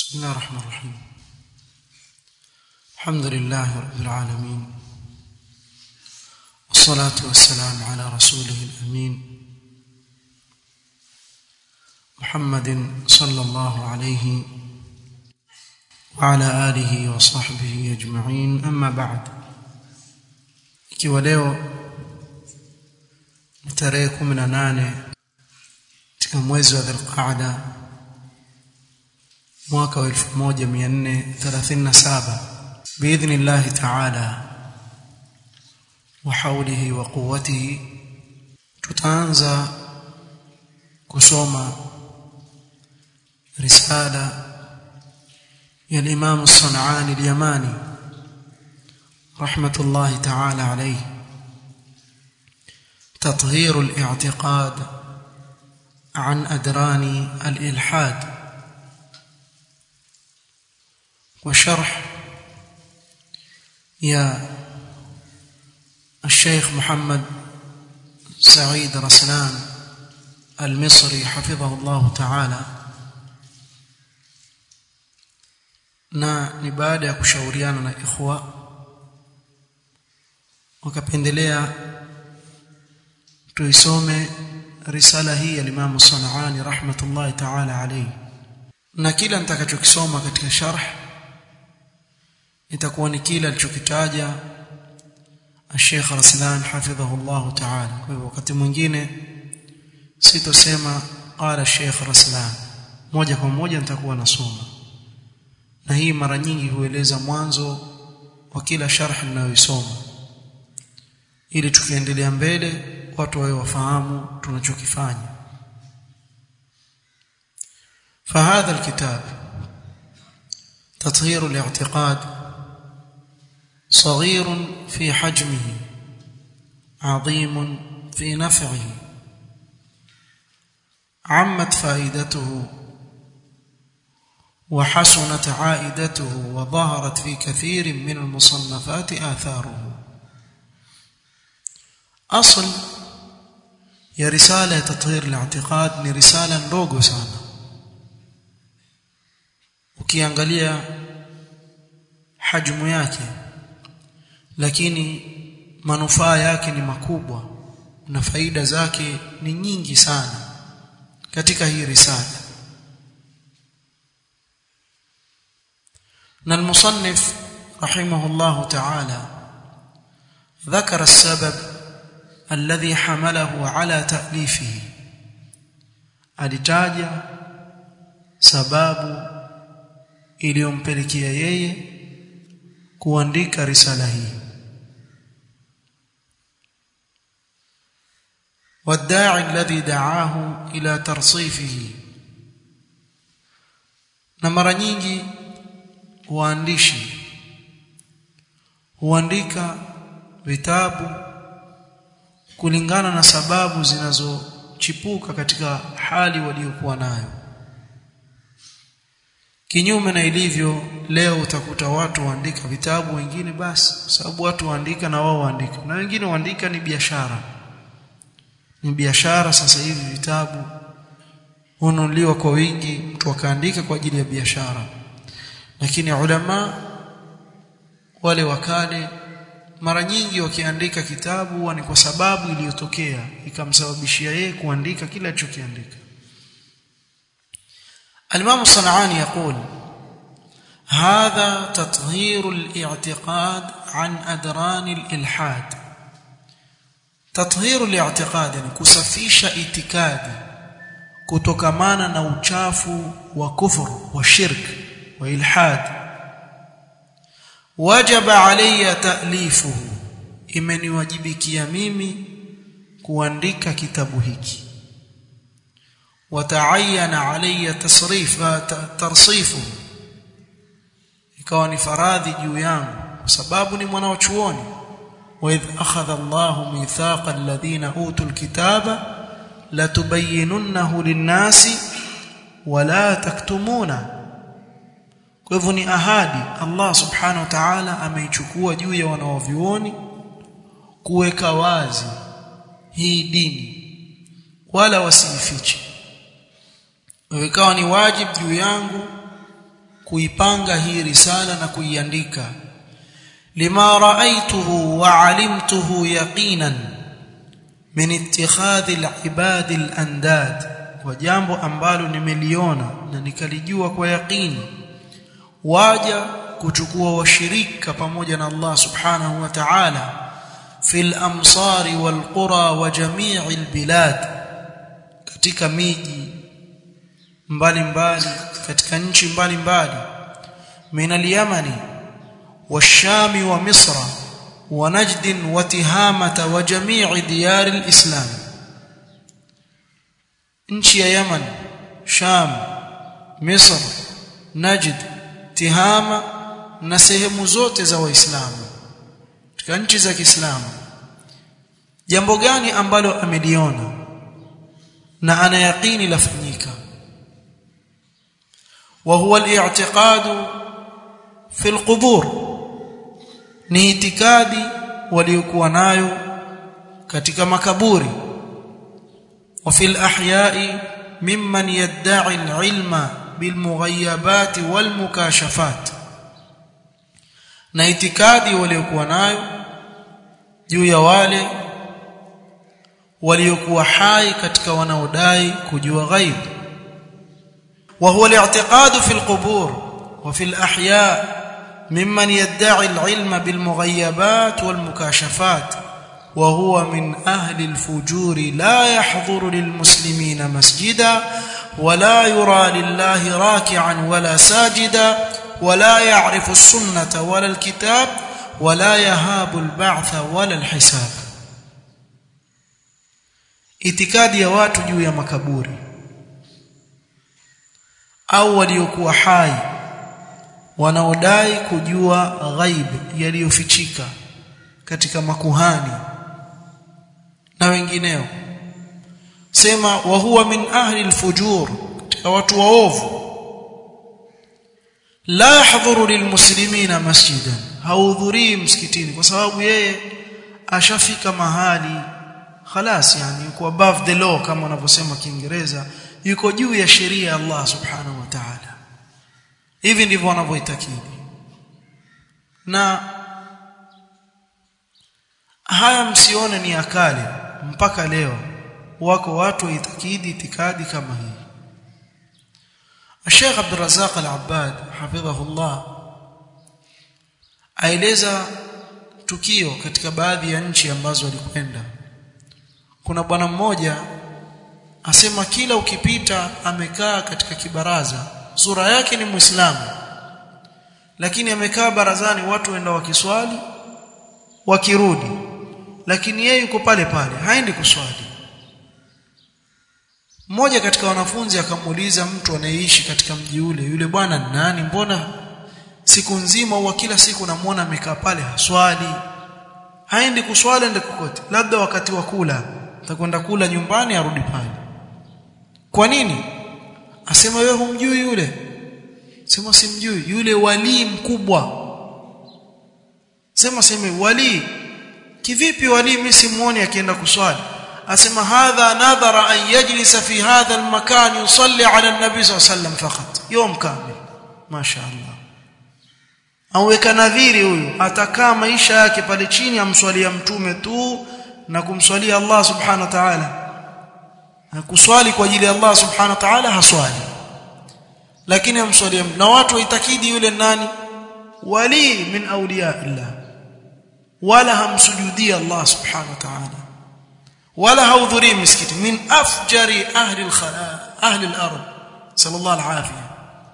بسم الله الرحمن الرحيم الحمد لله رب العالمين والصلاة والسلام على رسوله الأمين محمد صلى الله عليه وعلى آله وصحبه أجمعين أما بعد ikiwa leo ni tarehe 18 katika mwezi wa Dhulqaada mwaka wa 1437 biidhnillah ta'ala wa hawlihi wa quwwatihi tutaanza kusoma risala ya Imam As-San'ani al-Yamani rahmatullahi ta'ala alayhi تطهير الاعتقاد عن أدران الإلحاد وشرح يا الشيخ محمد سعيد رسلان المصري حفظه الله تعالى na ni baada ya kushauriana na ikhwa wakapendelea tuisome risala hii ya Imam Sanani rahmatullahi ta'ala alayhi na kila nitakachokisoma katika sharh itakuwa ni kile alichokitaja Sheikh Raslan hafidhahu Allah ta'ala kwa hivyo wakati mwingine sitosema qala Sheikh Raslan moja kwa moja nitakuwa nasoma na hii mara nyingi hueleza mwanzo wa kila sharh ninayoisoma ili tukiendelea mbele watu wawe wafahamu tunachokifanya فهذا الكتاب تطهير الاعتقاد صغير في حجمه عظيم في نفعه عمت فائدته وحسنت عائدته وظهرت في كثير من المصنفات آثاره أصل ya risala ya tathhir al-i'tiqad ni risala ndogo sana ukiangalia hajmu yake lakini manufaa yake ni makubwa na faida zake ni nyingi sana katika hii risala na المصنف رحمه الله تعالى ذكر السبب الذي حمله على تأليفه alitaja sababu iliyompelekea yeye kuandika risala hii والداعي الذي دعاه الى ترصيفه na mara nyingi waandishi huandika vitabu kulingana na sababu zinazochipuka katika hali waliokuwa nayo kinyume na ilivyo leo utakuta watu waandika vitabu wengine basi sababu watu waandika na wao waandika na wengine waandika ni biashara ni biashara sasa hivi vitabu hununuliwa kwa wingi mtu akaandika kwa ajili ya biashara lakini ulama wale wakale mara nyingi wakiandika kitabu huwa ni kwa sababu iliyotokea ikamsababishia yeye kuandika kila alichokiandika Al-Imam Sanani يقول هذا تطهير الاعتقاد عن أدران الإلحاد تطهير الاعتقاد يعني kusafisha itikadi kutokamana na uchafu wa kufuru wa shirk wa ilhad wajaba alayya ta'lifuhu imeniwajibikia mimi kuandika kitabu hiki wataayana alayya tasrifa tarsifu ikawa ni faradhi juu yangu kwa sababu ni mwana wa chuoni wa idh akhadha Allahu mithaqa alladhina utul kitaba latubayyinunnahu lin-nasi wala taktumuna kwa hivyo ni ahadi Allah subhanahu wa ta'ala ameichukua juu ya wanaovioni kuweka wazi hii dini wala wasiifiche ikawa ni wajibu juu yangu kuipanga hii risala na kuiandika lima raaituhu wa alimtuhu yaqinan min ittikhadhi al-ibad al-andad kwa jambo ambalo nimeliona na nikalijua kwa yaqini waja kuchukua washirika pamoja na Allah subhanahu wa ta'ala fil amsari wal qura wa jami'il bilad katika miji mbalimbali katika nchi mbalimbali min al-yamani والشام ومصر ونجد وتهامة وجميع ديار الإسلام nchi ya Yaman Sham Misr Najd Tihama na sehemu zote za Waislamu katika nchi za Kiislamu jambo gani ambalo ameliona na ana yaqini lafanyika wa huwa al-i'tiqad fi al-qubur ni itikadi waliokuwa nayo katika makaburi وفي الأحياء ممن يدعي العلم بالمغيبات والمكاشفات na itikadi waliokuwa nayo juu ya wale waliokuwa hai katika wanaodai kujua ghaib wa huwa al-i'tiqad fi al-qubur wa fi al-ahya mimman yad'i al-ilma bil mughayabat wal mukashafat وهو من أهل الفجور لا يحضر للمسلمين مسجدا ولا يرى لله راكعا ولا ساجدا ولا يعرف السنة ولا الكتاب ولا يهاب البعث ولا الحساب itikadi ya watu juu ya makaburi au waliokuwa hai wanaodai kujua ghaib yaliyofichika katika makuhani na wengineo sema wa huwa min ahli alfujur katika watu waovu la yahdhuru lilmuslimina masjidan haudhurii msikitini kwa sababu yeye ashafika mahali khalas yani yuko above the law kama wanavyosema kiingereza yuko juu ya sheria ya Allah subhanahu wa ta'ala hivi ndivyo wanavyoitakidi na haya msione ni akale mpaka leo wako watu waitakidi itikadi kama hii Sheikh Abdul Razzaq Al-Abbad hafidhahullah aeleza tukio katika baadhi ya nchi ambazo walikwenda kuna bwana mmoja asema kila ukipita amekaa katika kibaraza sura yake ni muislamu lakini amekaa barazani watu waenda wakiswali wakirudi lakini yeye yuko pale pale haendi kuswali mmoja katika wanafunzi akamuuliza mtu anayeishi katika mji ule yule bwana nani mbona siku nzima au kila siku namuona amekaa pale haswali haendi kuswali ende kokote labda wakati wa kula atakwenda kula nyumbani arudi pale kwa nini asema wewe humjui yule sema simjui yule wali mkubwa sema sema wali kivipi wali mimi simuoni akienda kuswali asema hadha nadhara an yajlisa fi hadha almakan yusalli ala an-nabi sallallahu alayhi wasallam faqat yawm kamil mashaallah aweka nadhiri huyu atakaa maisha yake pale chini amswalia mtume tu na kumswalia Allah subhanahu wa ta'ala kuswali kwa ajili ya Allah subhanahu wa ta'ala haswali lakini amswalia na watu waitakidi yule nani wali min awliya Allah wala hamsujudii Allah subhanahu wa ta'ala wala haudhurii misikiti min afjari ahli al ahli al-ard sallallahu al-afiyah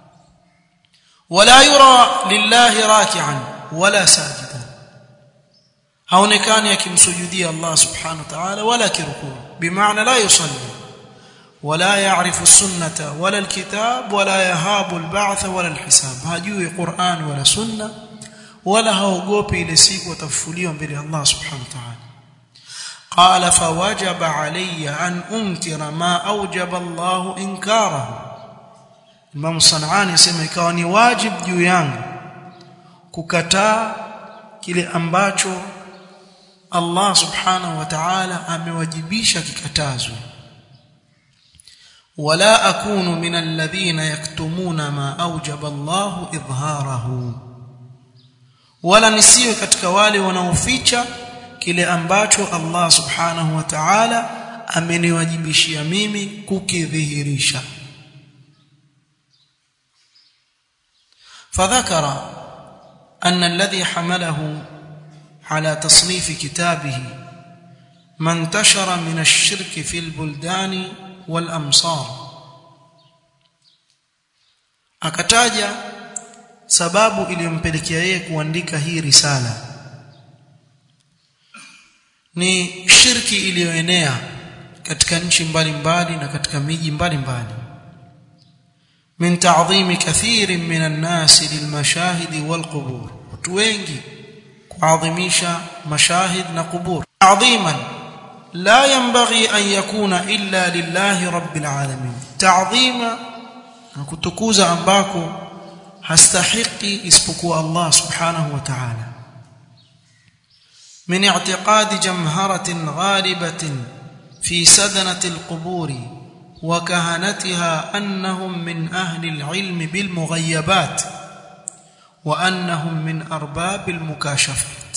wala yura lillahi raki'an wala sajidan haonekani akimsujudia Allah subhanahu wa ta'ala wala kirukuu bimaana la yusalli ولا يعرف السنة ولا الكتاب ولا يهاب البعث ولا الحساب هاجوي قرآن ولا سنة ولا هوغوبي ile siku watafufuliwa mbele Allah subhanahu wa ta'ala قال فوجب علي أن أنكر ما أوجب الله إنكاره Imam Sanani sema ikawa ni wajib juu yangu kukataa kile ambacho Allah subhanahu wa ta'ala amewajibisha kikatazwe ولا أكون من الذين يكتمون ما أوجب الله إظهاره ولا nisiwe katika wale wanaoficha kile ambacho Allah subhanahu wa ta'ala ameniwajibishia mimi kukidhihirisha فذكر أن الذي حمله على تصنيف كتابه ما انتشر من الشرك في البلدان والأمصار akataja sababu iliyompelekea yeye kuandika hii risala ni shirki iliyoenea katika nchi mbalimbali na katika miji mbalimbali min ta'dhimi kathirin min an-nas lilmashahidi walqubur watu wengi kuadhimisha mashahid na qubur ta'dhiman la yanbaghi an yakuna illa lillahi rabbil alamin ta'dhima na kutukuza ambako hastahiki isipokuwa Allah subhanahu wa ta'ala من اعتقاد جمهرة غالبة في سدنة القبور وكهنتها أنهم من أهل العلم بالمغيبات وأنهم من أرباب المكاشفات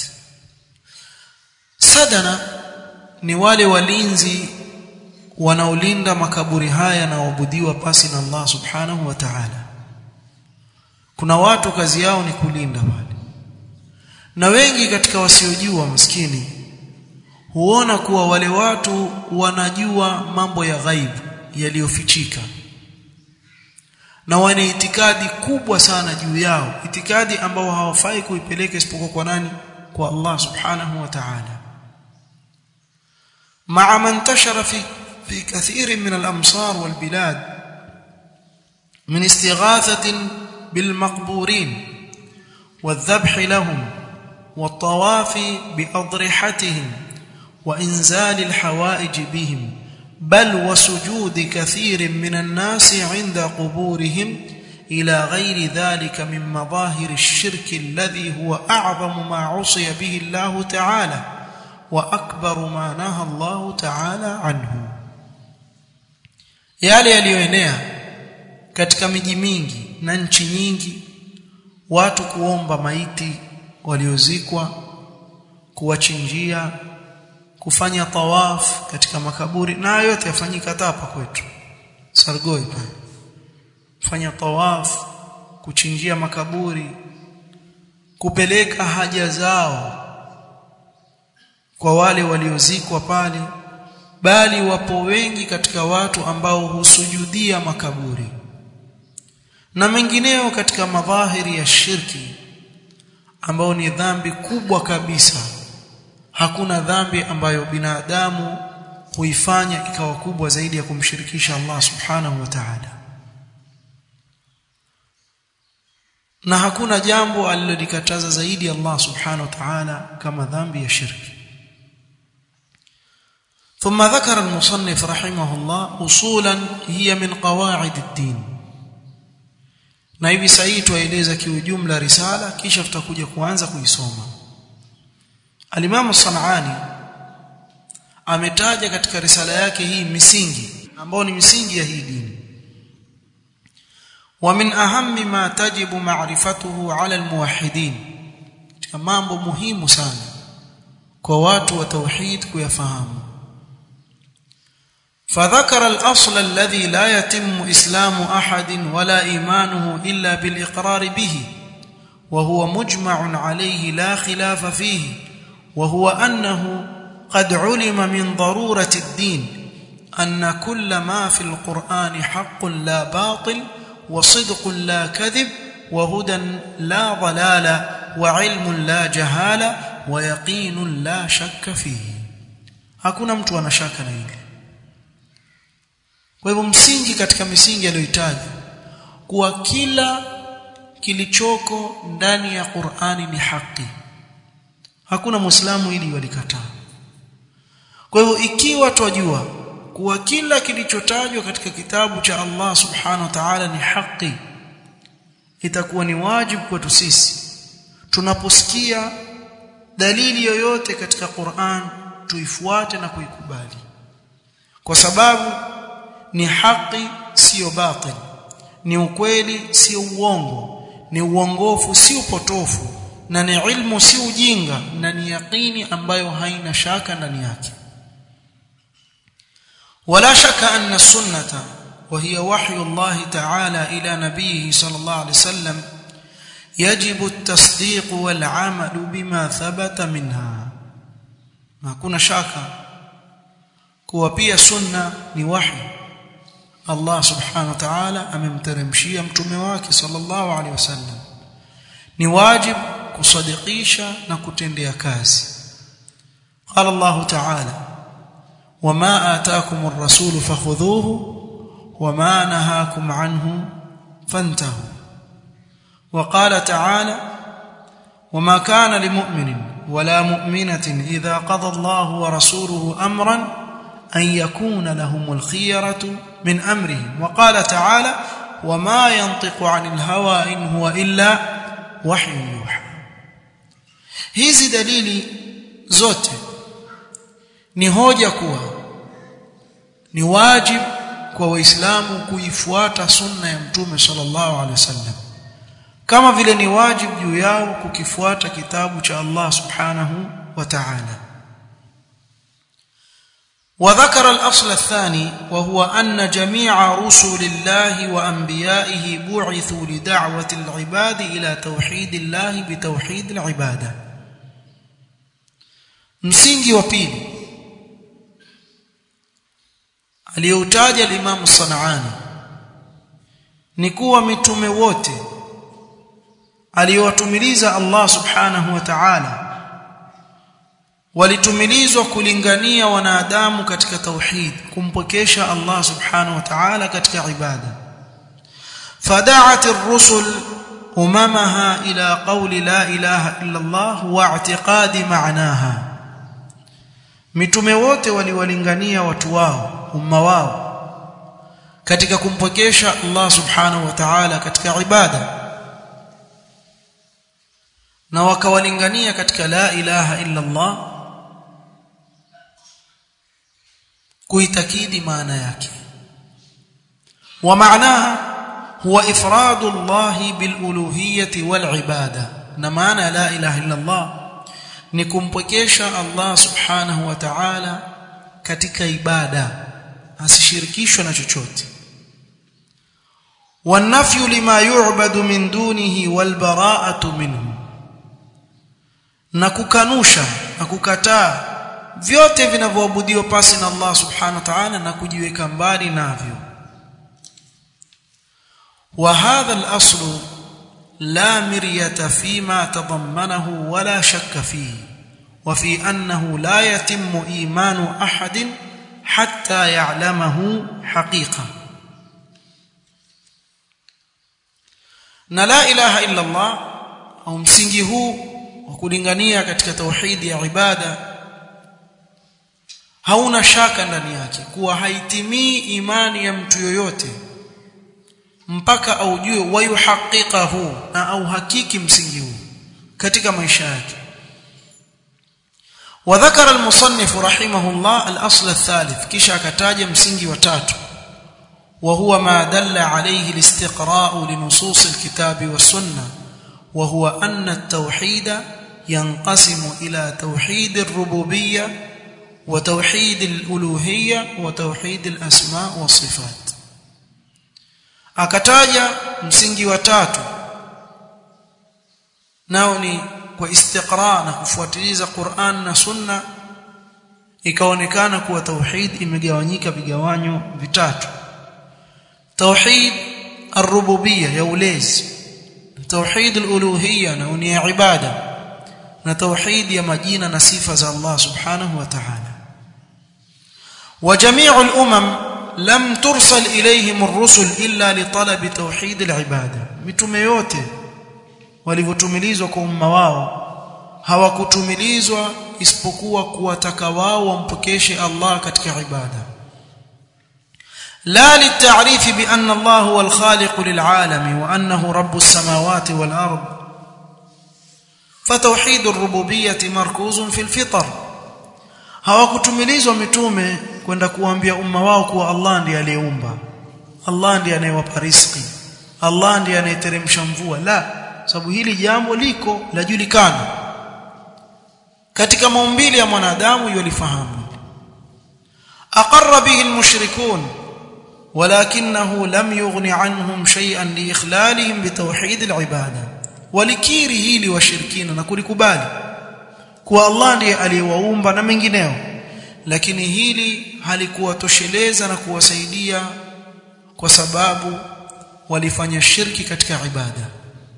سدنة ni wale walinzi wanaolinda makaburi haya na waabudiwa pasi na Allah subhanahu wa ta'ala kuna watu kazi yao ni kulinda wale na wengi katika wasiojua maskini huona kuwa wale watu wanajua mambo ya ghaibu yaliyofichika na wana itikadi kubwa sana juu yao itikadi ambao hawafai kuipeleka isipokuwa kwa nani kwa Allah subhanahu wa ta'ala مع ما انتشر في في كثير من الامصار والبلاد من استغاثه بالمقبورين والذبح لهم والطواف باضرحتهم وانزال الحوائج بهم بل وسجود كثير من الناس عند قبورهم الى غير ذلك من مظاهر الشرك الذي هو اعظم ما عصي به الله تعالى واكبر ما نهى الله تعالى عنه yale yaliyoenea katika miji mingi na nchi nyingi watu kuomba maiti waliozikwa kuwachinjia kufanya tawaf katika makaburi na yote yafanyika hapa kwetu Sargoi pale fanya tawaf kuchinjia makaburi kupeleka haja zao kwa wale waliozikwa pale bali wapo wengi katika watu ambao husujudia makaburi na mengineo katika madhahiri ya shirki ambao ni dhambi kubwa kabisa hakuna dhambi ambayo binadamu huifanya ikawa kubwa zaidi ya kumshirikisha Allah subhanahu wa ta'ala na hakuna jambo alilolikataza zaidi Allah subhanahu wa ta'ala kama dhambi ya shirki ثم ذكر المصنف رحمه الله اصولا هي من قواعد الدين na hivi sasa tueleza kiujumla risala kisha tutakuja kuanza kuisoma Al-Imam Sanani ametaja katika risala yake hii misingi ambayo ni misingi ya hii dini wa min ahammi ma tajibu ma'rifatuhu 'ala al-muwahhidin mambo muhimu sana kwa watu wa tauhid kuyafahamu فذكر الأصل الذي لا يتم إسلام أحد ولا إيمانه إلا بالإقرار به وهو مجمع عليه لا خلاف فيه وهو أنه قد علم من ضرورة الدين أن كل ما في القرآن حق لا باطل وصدق لا كذب وهدى لا ضلال وعلم لا جهالة ويقين لا شك فيه hakuna mtu ana shaka na hili kwa hivyo msingi katika misingi aliyohitaji kuwa kila kilichoko ndani ya Qur'ani ni haki hakuna muislamu ili walikataa kwa hivyo ikiwa twajua kuwa kila kilichotajwa katika kitabu cha Allah subhanahu wa ta'ala ni haki itakuwa ni wajibu kwetu sisi tunaposikia dalili yoyote katika Qur'an tuifuate na kuikubali kwa sababu ni haki sio batil ni ukweli sio uongo ni uongofu si upotofu na ni ilmu si ujinga na ni yaqini ambayo haina shaka ndani yake ولا شك أن السنة وهي وحي الله تعالى إلى نبيه صلى الله عليه وسلم يجب التصديق والعمل بما ثبت منها ما كنا شاكا kuwa pia sunna ni wahi Allah subhanahu wa ta'ala amemteremshia mtume wake sallallahu alaihi wasallam ni wajib kusadikisha na kutendea kazi qala Allah ta'ala wama ataakum ar-rasul fakhudhuhu wama nahakum anhu fantahu وقال تعالى وما كان لمؤمن ولا مؤمنة إذا قضى الله ورسوله أمرا أن يكون لهم الخيرة من أمرهم وقال تعالى وما ينطق عن الهوى إن هو إلا وحي يوحى hizi dalili zote ni hoja kuwa ni wajib kwa waislamu kuifuata sunna ya mtume sallallahu alaihi wasallam kama vile ni wajib juu yao kukifuata kitabu cha Allah subhanahu wa ta'ala وذكر الأصل الثاني وهو أن جميع رسل الله وأنبيائه بعثوا لدعوة العباد إلى توحيد الله بتوحيد العبادة msingi wa pili aliyoutaja al-Imam Sanani ni kuwa mitume wote aliyowatumiliza Allah subhanahu wa ta'ala walitumilizwa kulingania wanadamu katika tauhid kumpokesha Allah subhanahu wa ta'ala katika ibada fada'at ar-rusul umamaha ila qawli la ilaha illa Allah wa i'tiqadi ma'naha mitume wote waliwalingania watu wao umma wao katika kumpokesha Allah subhanahu wa ta'ala katika ibada na wakawalingania katika la ilaha illa Allah kuitakidi maana yake wa maanaha huwa ifradu Allah bil uluhiyyati wal ibada na maana la ilaha illa Allah ni kumpokesha Allah subhanahu wa ta'ala katika ibada asishirikishwe na chochote والنفي لما يعبد من دونه والبراءة منه na kukanusha na kukataa vyote vinavyoabudiwa pasi na Allah subhanahu wa ta'ala na kujiweka mbali navyo wa hadha al-asl la miryata fima tadammanahu wala shakka fihi wa fi annahu la yatimmu imanu ahadin hatta ya'lamahu haqiqa na la ilaha illa Allah au msingi huu wa kulingania katika tauhidi ya ibada hauna shaka ndani yake kuwa haitimii imani ya mtu yoyote mpaka aujue wayuhaqiqahu na au hakiki msingi huu katika maisha yake وذكر المصنف رحمه الله الأصل الثالث كيشا كتاج مسنجي وتاتو وهو ما دل عليه الاستقراء لنصوص الكتاب والسنة وهو أن التوحيد ينقسم إلى توحيد الربوبية وتوحيد الألوهية وتوحيد الأسماء والصفات akataja msingi wa tatu nao ni kwa istiqra na kufuatiliza Qur'an na Sunna ikaonekana kuwa tauhid imegawanyika vigawanyo vitatu tauhid ar-rububiyya ya ulezi tauhid al-uluhiyya na ni ibada na tauhid ya majina na sifa za Allah subhanahu wa ta'ala wa jami'u al-umam lam tursal ilayhim ar-rusul illa li talab tauhid al-ibada mitume yote walivyotumilizwa kwa umma wao hawakutumilizwa isipokuwa kuwataka wao wampokeshe Allah katika ibada لا للتعريف بأن الله هو الخالق للعالم وأنه رب السماوات والأرض فتوحيد الربوبية مركوز في الفطر hawakutumilizwa mitume kwenda kuambia umma wao kuwa Allah ndiye aliyeumba Allah ndiye anayewapa riziki Allah ndiye anayeteremsha mvua la sababu hili jambo liko lajulikana katika maumbile ya mwanadamu yolifahamu aqarra bihi almushrikun ولكنه لم يغن عنهم شيئا لاخلالهم بتوحيد العباده walikiri hili washirikina na kulikubali kuwa Allah ndiye aliyewaumba na mengineo lakini hili halikuwatosheleza na kuwasaidia kwa sababu walifanya shirki katika ibada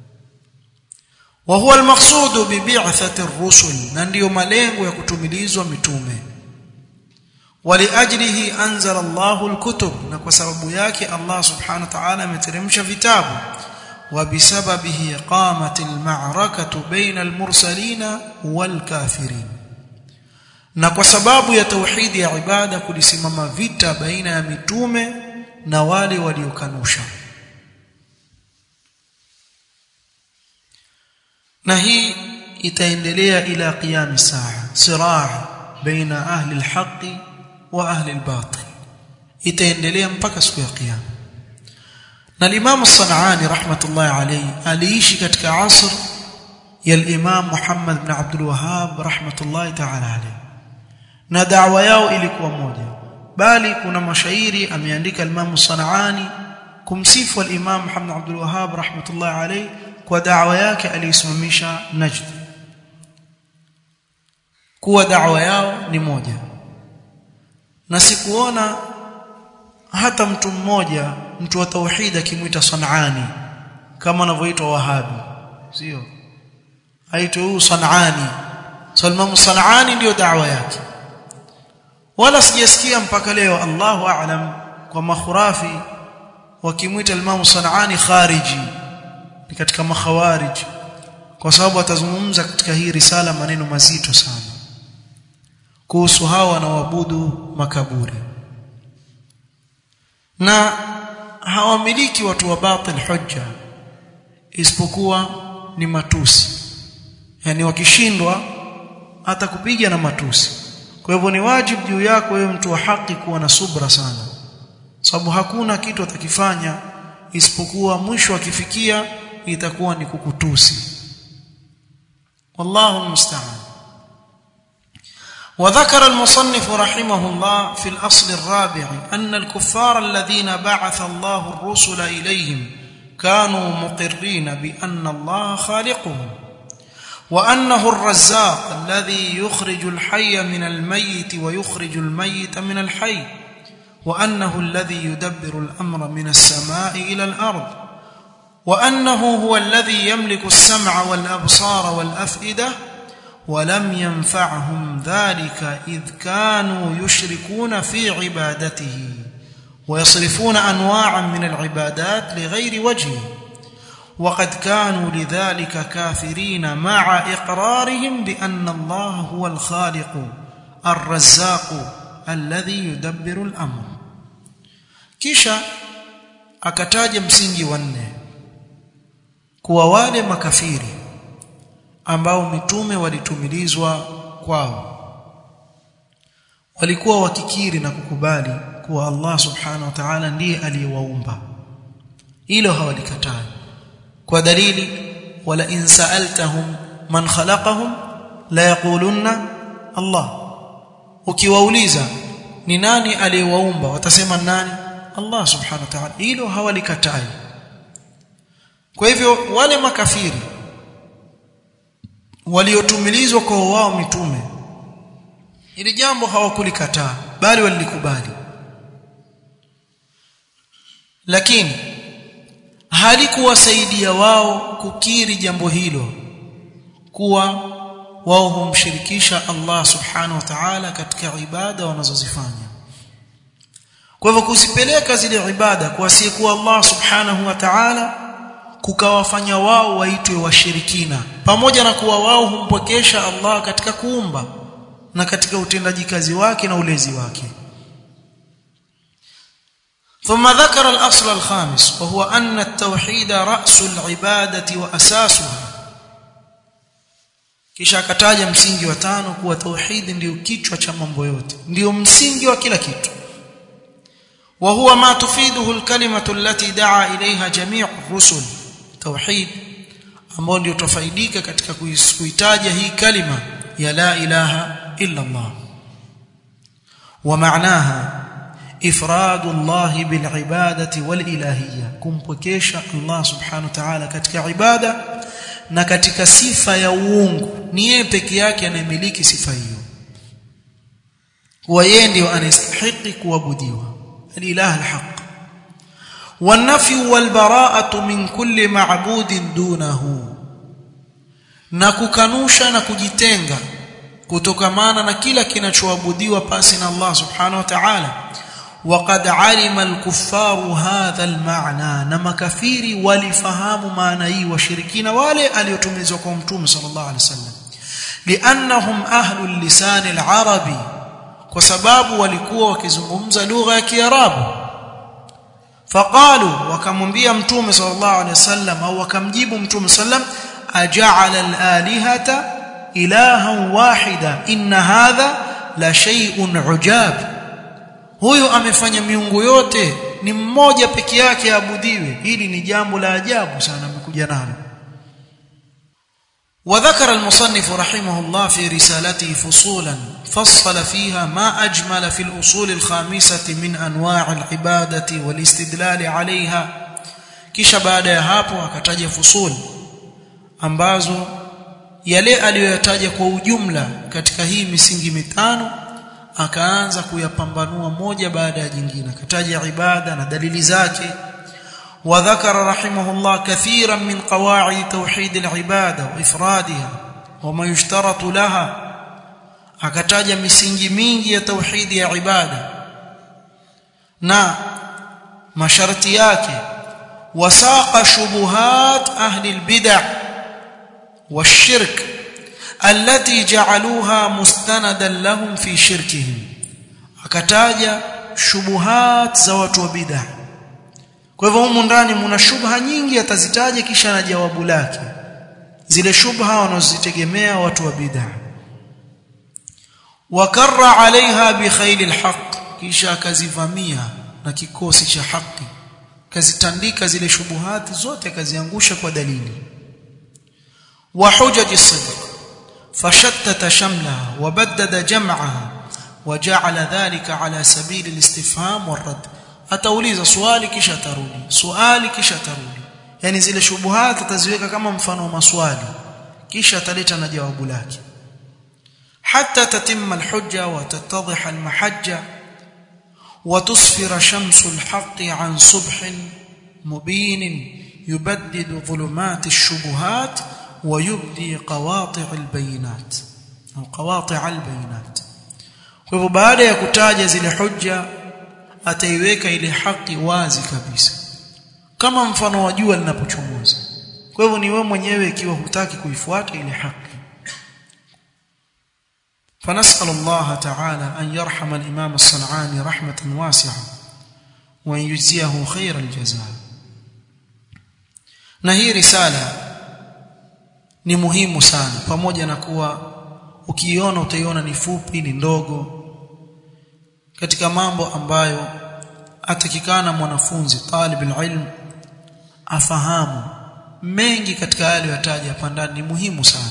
wa huwa almaqsud bi bi'thati ar-rusul na ndiyo malengo ya kutumilizwa mitume waliajlihi anzala Allahu al-kutub na kwa sababu yake Allah subhanahu wa ta'ala ameteremsha vitabu وبسببه قامت المعركة بين المرسلين والكافرين na kwa sababu ya tauhidi ya ibada kulisimama vita baina ya mitume na wale waliokanusha na hii itaendelea ila qiyam saa siraa baina ahli alhaqi wa ahli albatil itaendelea mpaka siku ya kiyama na Imam Sanani rahmatullahi alayhi aliishi katika asr ya Imam Muhammad ibn Abdul Wahhab rahmatullahi ta'ala alayhi na da'wa yao ilikuwa moja bali kuna mashairi ameandika Imam Sanani kumsifu al-Imam Muhammad Abdul Wahhab rahmatullahi alayhi kwa da'wa yake aliyosimamisha Najd kuwa da'wa yao ni moja na sikuona hata mtu mmoja mtu wa tauhid akimwita Sanani kama anavyoitwa Wahabi sio aitwa huyu Sanani Salman Sanani ndio da'wa yake wala sijasikia mpaka leo Allahu a'lam kwa makhurafi wakimwita Imam Sanani khariji ni katika makhawarij kwa sababu atazungumza katika hii risala maneno mazito sana kuhusu hawa wanaoabudu makaburi na hawamiliki watu wa batil hujja isipokuwa ni matusi yani wakishindwa hata kupiga na matusi kwa hivyo ni wajibu juu yako wewe mtu wa haki kuwa na subra sana sababu hakuna kitu atakifanya isipokuwa mwisho akifikia itakuwa ni kukutusi wallahu musta'an وذكر المصنف رحمه الله في الأصل الرابع أن الكفار الذين بعث الله الرسل إليهم كانوا مقرين بأن الله خالقهم وأنه الرزاق الذي يخرج الحي من الميت ويخرج الميت من الحي وأنه الذي يدبر الأمر من السماء إلى الأرض وأنه هو الذي يملك السمع والأبصار والأفئدة ولم ينفعهم ذلك إذ كانوا يشركون في عبادته ويصرفون أنواعا من العبادات لغير وجهه وقد كانوا لذلك كافرين مع إقرارهم بأن الله هو الخالق الرزاق الذي يدبر الأمر kisha akataja msingi wa nne kuwa wale makafiri ambao mitume walitumilizwa kwao walikuwa wakikiri na kukubali kuwa Allah subhanahu wa ta'ala ndiye aliyewaumba hilo hawalikataa kwa dalili wala in sa'altahum man khalaqahum la yaqulunna Allah ukiwauliza ni nani aliyewaumba watasema nani Allah subhanahu wa ta'ala hilo hawalikatai kwa hivyo wale makafiri waliotumilizwa kwa wao mitume ili jambo hawakulikataa bali walilikubali lakini halikuwasaidia wao kukiri jambo hilo kuwa wao humshirikisha Allah subhanahu wa ta'ala katika ibada wanazozifanya kwa hivyo kuzipeleka zile ibada kwa asiyekuwa Allah subhanahu wa ta'ala kukawafanya wao waitwe washirikina pamoja na kuwa wao humpokesha Allah katika kuumba na katika utendaji kazi wake na ulezi wake ثم ذكر الأصل الخامس وهو أن التوحيد رأس العبادة وأساسها kisha akataja msingi wa tano kuwa tauhid ndio kichwa cha mambo yote ndio msingi wa kila kitu وهو ما تفيده الكلمة التي دعا إليها جميع الرسل توحيد ambao ndio tufaidika katika kuitaja hii kalima ya la ilaha illa Allah wa maanaha ifradu Allah bil ibadati wal ilahiyya kumpokesha Allah subhanahu wa ta'ala katika ibada na katika sifa ya uungu ni yeye peke yake anayemiliki sifa hiyo wa yeye ndio anastahili kuabudiwa الاله الحق والنفي والبراءه من كل معبود دونه na kukanusha na kujitenga kutokamana na kila kinachoabudiwa pasi na Allah subhanahu wa ta'ala وقد علم الكفار هذا المعنى na makafiri walifahamu maana hii washirikina wale aliotumizwa kwa mtume sallallahu alaihi wasallam liannahum ahlul lisan al-arabi kwa sababu walikuwa wakizungumza lugha ya Kiarabu faqalu wakamwambia mtume sallallahu alaihi wasallam au wakamjibu mtume sallam aja'ala al-alihata ilahan wahida inna hadha la shay'un ujab huyu amefanya miungu yote ni mmoja peke yake abudiwe hili ni jambo la ajabu sana amekuja nalo وذكر المصنف رحمه الله في رسالته فصولا فصل فيها ما أجمل في الأصول الخامسة من أنواع العبادة والاستدلال عليها kisha baada ya hapo akataja fusul ambazo yale aliyoyataja kwa ujumla katika hii misingi mitano akaanza kuyapambanua moja baada ya jingine akataja ibada na dalili zake وذكر رحمه الله كثيرا من قواعد توحيد العباده وافرادها وما يشترط لها akataja misingi mingi ya tauhidi ya ibada na masharti yake wasaqa shubuhat ahli albid'ah والشرك التي جعلوها مستندا لهم في شركهم akataja shubuhat za watu wa bid'ah kwa hivyo humu ndani mna shubha nyingi atazitaja kisha na jawabu lake zile shubha wanazozitegemea watu wa bid'ah wakarra alaiha bi khayl alhaq kisha akazivamia na kikosi cha haki kazitandika zile shubuhati zote akaziangusha kwa dalili wa hujaj as-sidq fashattata shamlaha wa baddada jam'aha وجعل ذلك على سبيل الاستفهام والرد atauliza swali kisha atarudi swali kisha atarudi yani zile shubuhat ataziweka kama mfano wa maswali kisha ataleta na jawabu lake hatta tatimma alhujja wa tattadhiha almahajja wa tusfira shamsu alhaqqi an subhin mubin yubaddidu dhulumat alshubuhat wa yubdi qawati' albayinat au qawati' albayinat kwa hivyo baada ya kutaja zile hujja ataiweka ile haki wazi kabisa kama mfano wa jua linapochomoza kwa hivyo ni wewe mwenyewe ikiwa hutaki kuifuata ile haki فنسأل الله تعالى أن يرحم الإمام الصنعاني رحمة واسعة وأن يجزيه خير الجزاء na hii risala ni muhimu sana pamoja na kuwa ukiiona utaiona ni fupi ni ndogo katika mambo ambayo atakikana mwanafunzi talib ilm afahamu mengi katika yale yataja hapa ndani ni muhimu sana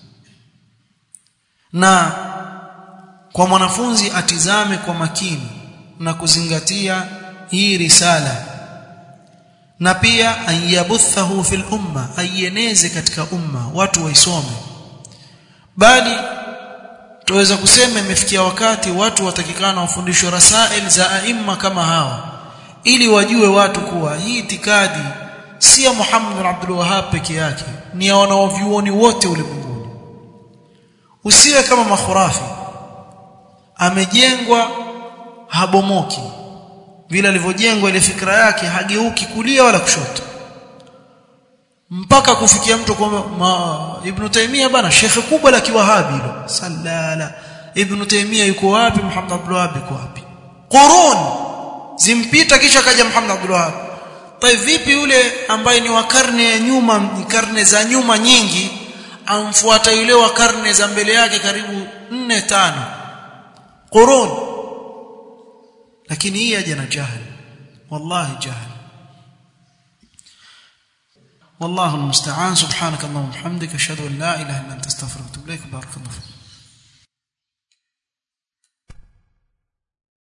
na kwa mwanafunzi atizame kwa makini na kuzingatia hii risala na pia ayabuthahu fil umma aieneze katika umma watu waisome bali tuweza kusema imefikia wakati watu watakikana wafundishwe rasail za aima kama hawa ili wajue watu kuwa hii itikadi si ya Muhammad bin Abdul Wahhab peke yake ni ya wanaovyuoni wote ulimwenguni usiwe kama makhurafi amejengwa habomoki vile alivyojengwa ile fikra yake hageuki kulia wala kushoto mpaka kufikia mtu kwa Ibn Taymiyyah bana shekhe kubwa la kiwahabi hilo sallala Ibn Taymiyyah yuko wapi Muhammad Abdul Wahhab yuko wapi qurun zimpita kisha kaja Muhammad Abdul Wahhab tai vipi yule ambaye ni wa karne ya nyuma karne za nyuma nyingi amfuata yule wa karne za mbele yake karibu 4 tano qurun lakini hii aje na jahil wallahi jahil والله المستعان سبحانك اللهم وبحمدك اشهد ان لا اله الا انت استغفرك واتوب اليك بارك الله فيك